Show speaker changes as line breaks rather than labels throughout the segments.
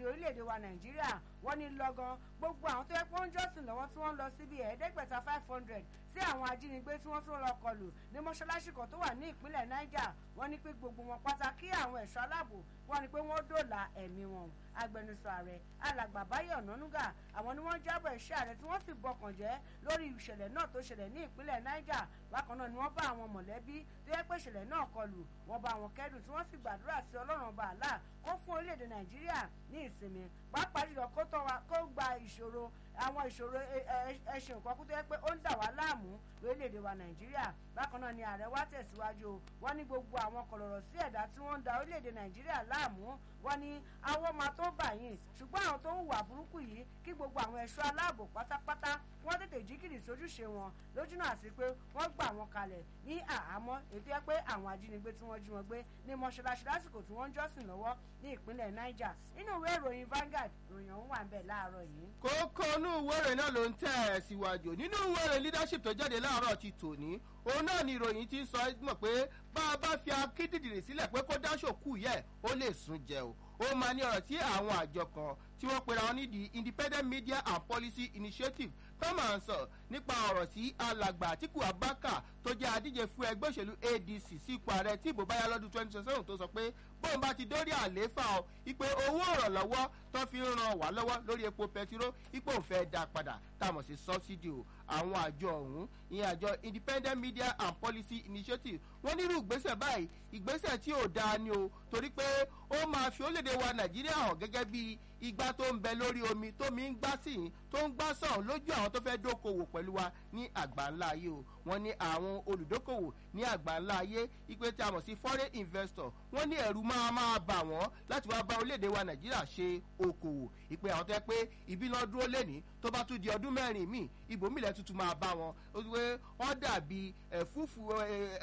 káàkiri orílẹ̀-èdè wa nàìjíríà wọ́n ní lọ́gán gbogbo àwọn tó yẹ pé wọ́n ń jọ́sìn lọ́wọ́ tí wọ́n lọ síbi ẹ̀ẹ́dẹ́gbẹ̀ta five hundred sí àwọn ajínigbé tí wọ́n tún lọ kọlù ní mọ́ṣáláṣí kan tó wà ní ìpínlẹ̀ niger wọ́n ní pé gbogbo wọn pátá kí àwọn ẹ̀ṣọ́ aláàbò wọ́n ní pé wọ́n dòòlà ẹ̀mí wọn agbẹnusọ ààrẹ alàgbà báyọ̀ nánúgà àwọn ni wọ́n jábọ̀ iṣẹ́ ààrẹ tí wọ́n sì bọkàn jẹ́ lórí ìṣẹ̀lẹ̀ náà tó ṣẹlẹ̀ ní ìpínlẹ̀ niger bákan náà ni wọ́n bá àwọn mọ̀lẹ́bí tó yẹ pé ìṣẹ̀lẹ̀ náà kọlù wọ́n bá wọn kẹ́dùn tí wọ́n sì gbàdúrà sí ọlọ́run ọba àlá kó fún orílẹ̀-èdè nàìjíríà ní ìsinmi pàápàá jùlọ kó tọ́ wa kó gba ìṣòro àwọn ìṣòro ẹṣin nǹkan kú tó yẹ pé ó ń dà wá láàmú lórílẹ̀‐èdè wa nàìjíríà bákan náà ni ààrẹ wa tẹ̀síwájú o wọ́n ní gbogbo àwọn kọ̀lọ̀rọ̀ sí ẹ̀dá tí wọ́n ń da orílẹ̀‐èdè nàìjíríà láàmú wọ́n ní àwọn máa tó bà yín ṣùgbọ́n àwọn tó ń hùwà burúkú yìí kí gbogbo àwọn ẹ̀ṣọ́ aláàbò pátápátá wọ́n tètè jí kìrì sójúṣe wọn lójúnà àti pé wọ́n gbà wọn kalẹ̀ ní àhámọ́ ètò ẹ pé àwọn ajínigbé tí wọ́n jí wọn gbé ní mọ́ṣáláṣí lásìkò tí wọ́n ń jọ́sìn lọ́wọ́ ní ìpínlẹ̀ niger nínú ìwé ìròyìn Vanguard ìròyìn ọ̀hún wà ń bẹ̀ láàárọ̀ yìí.
kókó inú ìwé ìròyìn náà ló ń tẹ̀ ẹ̀ síwájú nínú ìwé ìròyìn leadership tó jáde láàárọ̀ ti tòní òun náà ni ìròyìn ti ń sọ mọ̀ pé bá a bá fi akíndìdìrì sílẹ̀ pé kó dáṣòkù yẹ ó lè sún jẹ o ó máa ní ọ̀rọ̀ tí àwọn àjọ kan tí wọ́n pera wọn ní the independent media and policy initiative tó máa ń sọ nípa ọ̀rọ̀ sí alàgbà àtìkù abaka tó jẹ́ adíje fún ẹgbẹ́ òṣèlú adc sípò ààrẹ tí ìbò báyá lọ́dún twenty twenty seven tó sọ pé bóun bá ti dórí àlééfà o ipe owó ìrànlọ́wọ́ tó fi ń ran wá lọ́wọ́ lórí epo pẹtiró ipò òun fẹ́ dá padà tá a mọ̀ sí subsidy o àwọn àjọ ọ̀hún ìyẹn àjọ independent media and policy initiative wọ́n nírú ìgbésẹ̀ báyìí ìgbésẹ̀ tí ò dáa ni o torí pé ó máa fi orílẹ̀-èdè wa nàìjíríà hàn gẹ́gẹ́ bí igbá tó ń bẹ lórí omi tó mi ń gbá sí yìí tó ń gbá sàn lójú àwọn tó fẹ́ dókòwò pẹ̀lú wa ní àgbáńlá ayé o wọ́n ní àwọn olùdókòwò ní àgbáńlá ayé ipe tí a mọ̀ sí foreign investor wọ́n ní ẹ̀rù máa máa bà wọ́n láti wá bá orílẹ̀-èdè wa nàìjíríà ṣe okòwò ìpè àwọn tó yẹ pé ibi náà dúró lẹ́ni tó bá tún di ọdún mẹ́rin míì ibòmílẹ̀ tuntun máa bá wọn ó ti pé wọ́n dàbí ẹ̀fúùfù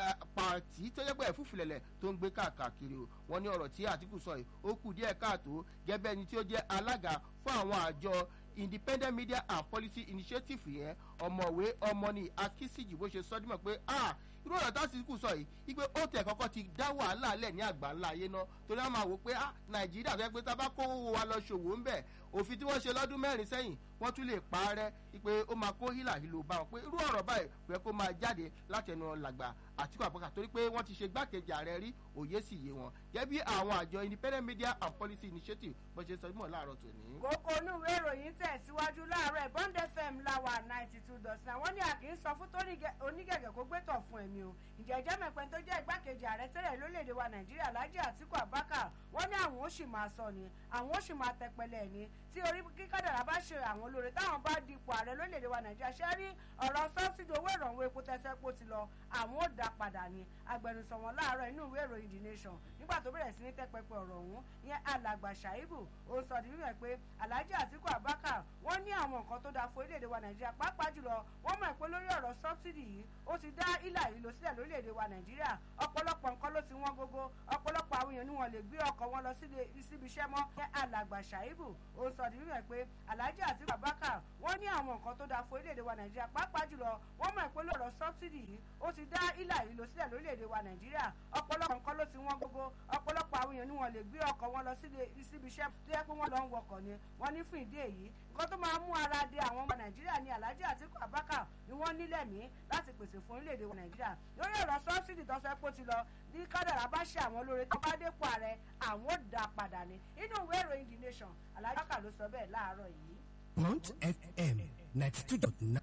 pàǹtí tó yẹ pé ẹ̀fúùfù lẹ̀lẹ̀ tó ń gbé káàkiri o wọ́n ní ọ̀rọ̀ tí àtìkù sọ yìí ó kù díẹ̀ káàtó gẹ́gẹ́ ẹni tí ó jẹ́ alága fún àwọn àjọ independent media and policy initiative yẹn ọmọwé ọmọnì akínsìjì bó ṣe sọdúnmọ̀ pé ah irú ọ̀rọ̀ tá a sì kù sọ yìí wípé ó tẹ̀ kọ́kọ́ ti dá wàhálà lẹ̀ ní àgbà ńlá ayé náà torí àwọn máa wò pé ah nàìjíríà fẹ́ pé tá a bá kó owó wa lọ ṣòwò ń bẹ̀ òfin tí wọ́n ṣe lọ́dún mẹ́rin sẹ́yìn wọ́n tún lè pa á rẹ́ wípé ó máa kó hílàhílò bá wọn pé irú ọ̀rọ̀ báyìí kò yẹ kó máa jáde látẹnu làgbà àtìkú àbúkà torí pé wọ́n ti ṣe gbákejì ààrẹ rí òye sì yé wọn gẹ́gẹ́ bí àwọn àjọ independent media and policy initiative bó ṣe sọ mọ́ láàárọ̀ tòní.
kókó inú ìwé ìròyìn tẹ̀síwájú láàárọ̀ bond fm láwà ninety two dot nine wọ́n ní a kì í sọ fún torí onígẹ̀gẹ̀ kó gbẹ́tọ̀ fún ẹ̀mí o ìjẹ́jẹ́ mẹ́pẹ́ tó jẹ́ igbákejì ààrẹ tẹ́lẹ̀ lórílẹ̀‐èdè wa nàìjíríà lájì àtìkú abubakar wọ́n ní àwọn ó sì máa sọ ni àwọn ó sì máa tẹpẹlẹ ni tí orí kíkádàrà bá ṣe àwọn olóore táwọn bá dipò ààrẹ lórílẹ̀‐èdè wa nàìjíríà ṣe rí ọ̀rọ̀ sọ́sídìí owó ìrànwọ́ epo tẹ́sẹ̀ pò ti lọ àwọn ó dá padà ni agbẹnusọ wọn láàárọ̀ inú ìwé ìròyìn the nation nígbà tó bẹ̀rẹ̀ sí ní tẹ́pẹpẹ ọ̀rọ̀ ọ̀hún ìyẹn alàgbà ṣàìbù ó sọ di mímọ̀ pé alhaji atiku abubakar wọ́n ní àwọn nǹkan tó dáa fún orílẹ̀-èdè wa nàìjíríà pàápàá jùlọ wọ́n mọ̀ pé lórí ọ̀rọ̀ sọ́bsidì yìí ó ti dá ìlà yìí lọ sílẹ̀ lórílẹ̀-èdè wa nàìjíríà ọ̀pọ̀lọpọ̀ nǹkan ló ti wọ́n gógó ọ̀pọ̀lọpọ̀ àwọn èèyàn ni wọ́n lè gbé ọkọ̀ wọn lọ síbi iṣẹ́ mọ́ ní alàgbà ṣàìbù ó sọ di mímọ̀ pé alhaji atiku abubakar wọ́n ní àwọn nǹkan tó dáa fún orílẹ̀-èdè wa nàìjíríà pàápàá jùlọ wọ́n mọ̀ pé lórí ọ̀rọ̀ sọ́bsidì yìí ó ti dá ìlà yìí lọ sílẹ̀ lórílẹ̀-èdè wa nàìjíríà ọ̀pọ̀lọpọ̀ nǹkan ló ti wọ́n gógó ọ̀pọ̀lọpọ̀ àwọn èèyàn ni wọ́n lè gbé ọkọ̀ wọn lọ síbi iṣẹ́ tó yẹ pé wọ́n lọ ń wọkọ̀ ni wọ́n ní fún ìdí èyí nǹkan tó máa mú ara de àwọn ọmọ nàìjíríà ní alhaji atiku abubakar ni wọ́n nílẹ̀ mí láti pèsè fún orílẹ̀-èdè wa nàìjíríà lórí ọ̀rọ̀ sọ́bsidì tó fẹ́ kó ti lọ bí kádàrá bá ṣe àwọn olóore tó bá dépò ààrẹ àwọn ò dá padà ní inú ìwé ìròyìn the nation alhaji abubakar ló sọ bẹ́ẹ̀ láàárọ̀ yìí.
Punch FM ninety two dot nine.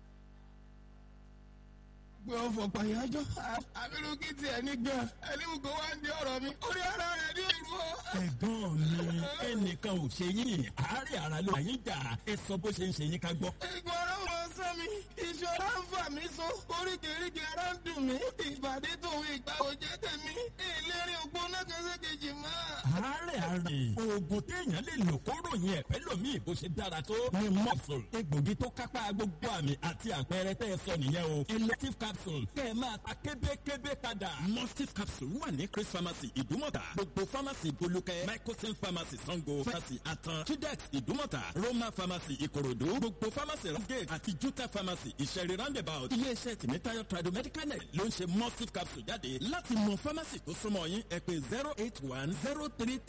gbé ọ̀fọ̀ pàyájọ́ àbílùkì tiẹ̀ ní gan ẹni kò wá ń di ọ̀rọ̀ mi orí ara rẹ̀ ní ìlú ọ.
ẹ̀gbọ́n mi ẹnìkan ò ṣe yín àárẹ̀ ara ló yín jà ẹ sọ bó ṣe ń ṣe yín ká gbọ́.
ìgbọràn wọn sọ mi ìṣòro ń fà mí so oríkèéríkèé ara ń dùn mí ìbàdí tòun ìgbà òjẹ́ tèmi ìlérí ògbóná kẹsẹ̀ kejì mọ́.
àárẹ̀ ara oògùn téèyàn lè lò kó ròyìn ẹ̀fẹ́ lòmíì bó ṣe dára tó ní mọ́sùl egbògi tó kápá gbogbo àmì àti àpẹẹrẹ tẹ́ ẹ sọ nìyẹn o elective capsule kẹ́ ẹ máa ta kébékébé padà. mustif capsule wà ní chris pharmacy ìdúmọ̀tà gbogbo pharmacy bolúkẹ́ microsim pharmacy sango pharmacy atan tudex ìdúmọ̀tà roma pharmacy ìkòròdú gbogbo pharmacy rasgate àti juta pharmacy ìṣẹ̀rí roundabout iléeṣẹ́ tìmítayọ̀ tradomedical net ló ń ṣe mustif capsule jáde láti mọ pharmacy tó súnmọ́ yín ẹ pé zero eight one zero three